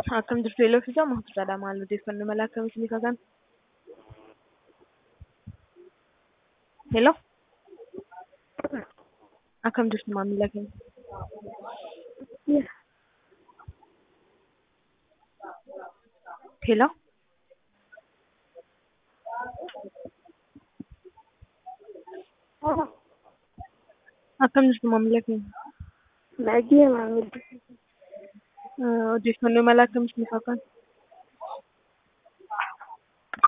Akkam jirtu Eeloo fi Jaama Hospitaala maal odeeffannoo mala akkamii isinii kakan? Hello. Akkam jirtu maamila keenya? Hello. Akkam jirtu maamila keenya? Baay'ee maamilli. Odeeffannoo mala akkamii isinii kakan?